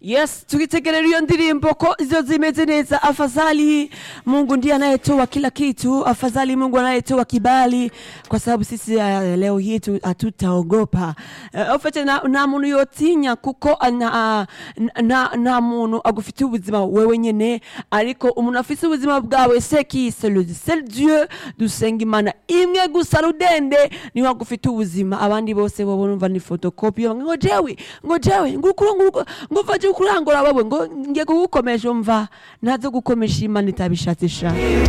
Yes, tukitegelea hiyo ndirimbo ko hizo zimeze neza. Afadhali Mungu ndiye anayetoa kila kitu, afadhali Mungu anayetoa kibali, kwa sababu sisi uh, leo hii tu- hatutaogopa uh, ofete na, na muntu yotinya kuko uh, na, na, na muntu agufitiye ubuzima wewe nyene ariko umuntu afise ubuzima bwawe seki c'est le seul Dieu dusenga imana imwe gusa rudende niwe agufitiye ubuzima abandi bose bobo numva ni photocopy ngo jewe ngo jewe ngukuru nguko ngo vaje kurangura bawe ngo ngiye kugukomesha umva ntazo gukomesha imana itabishatse sha